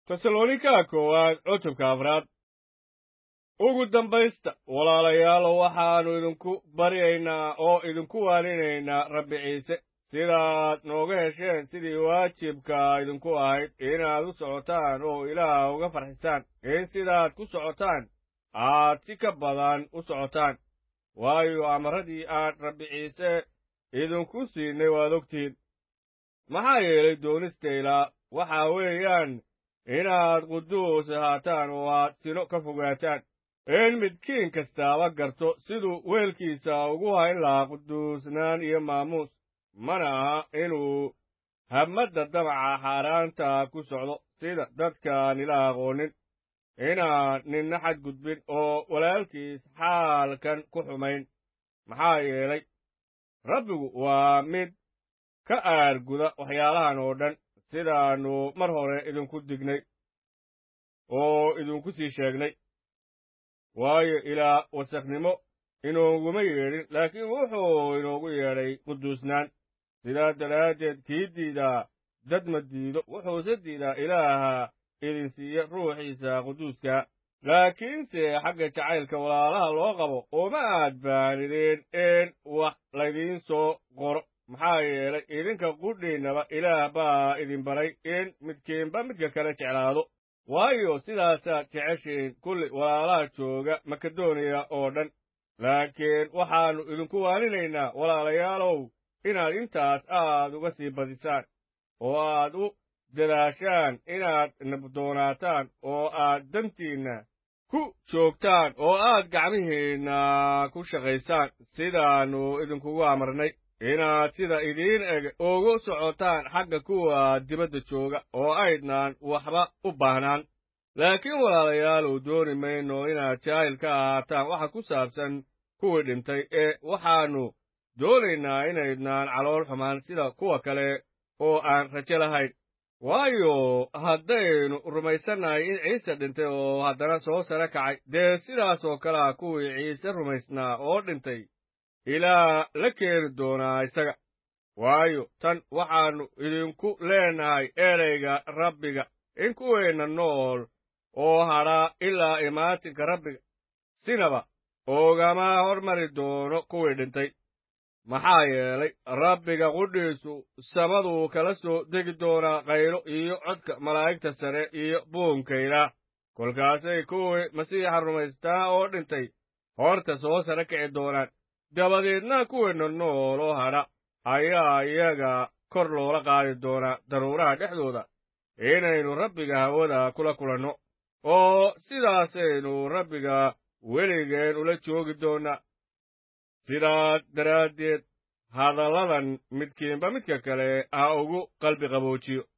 tesalonika koowaad cutubka afraad ugu dambaysta walaalayaalo waxaannu idinku baryaynaa oo idinku waaninaynaa rabbi ciise sidaad nooga hesheen sidii waajibka idinku ahayd inaad u socotaan oo ilaah uga farxisaan in sidaad ku socotaan aad si ka badan u socotaan waayo amaradii aan rabbi ciise idinku siinay waad ogtihiin maxaa yeelay doonista ilaa waxaa weeyaan inaad quduus ahaataan oo aad sino ka fogaataan in midkiin kastaaba garto siduu weelkiisa ugu hayn lahaa quduusnaan iyo maamuus mana aha inuu habmadda damaca xaaraanta ku socdo sida dadkaan ila aqoonin inaan ninna xadgudbin oo walaalkiis xaalkan ku xumayn maxaa yeelay rabbigu waa mid ka aarguda waxyaalahan oo dhan sidaannu mar hore idinku dignay oo idinku sii sheegnay waayo ilaa wasakhnimo inooguma yeedhin laakiin wuxuu inoogu yeedhay quduusnaan sidaa daraaddeed kii diidaa dad ma diido wuxuuse diidaa ilaaha idin siiya ruuxiisa quduuska laakiinse xagga jacaylka walaalaha loo qabo uma aad baanideen in wax laydiin soo qoro maxaa yeelay idinka qudhiinnaba ilaah baa idin baray in midkiinba midka kale jeclaado waayo sidaasaad jeceshiin kulli walaalaha jooga makedoniya oo dhan laakiin waxaannu idinku waaninaynaa walaalayaalow inaad intaas aad uga sii badisaan oo aad u dadaashaan inaad nabdoonaataan oo aad dantiinna ku joogtaan oo aad gacmihiinna ku shaqaysaan sidaannu idinkugu amarnay inaad sida idiin eg ugu socotaan xagga kuwa dibadda jooga oo aydnaan waxba u baahnaan laakiin walaalayaalow dooni mayno inaad jaahil ka ahaataan waxa ku saabsan kuwii dhintay ee waxaannu doonaynaa inaydnaan calool xumaan sida kuwa kale oo aan rajo lahayn waayo haddaynu rumaysannahay in ciise dhintay oo haddana soo sare kacay dee sidaas oo kalea kuwii ciise rumaysnaa oo dhintay ilaa la keeni doonaa isaga waayo tan waxaannu idinku leenahay erayga rabbiga in kuweenna nool oo hadhaa ilaa imaatinka rabbiga sinaba oogama hormari doono kuwii dhintay maxaa yeelay rabbiga qudhiisu samaduu kala soo degi doonaa qaylo iyo codka malaa'igta sare iyo buunkayla kolkaasay kuwii masiixa rumaystaa oo dhintay horta soo sare kici doonaan dabadeedna kuweenna nool oo hadha ayaa iyaga kor loola qaadi doonaa daruuraha dhexdooda inaynu rabbiga hawada kula kulanno oo sidaasaynu rabbiga weligeen ula joogi doonnaa sidaas daraaddeed hadalladan midkiinba midka kale ha ugu qalbi qaboojiyo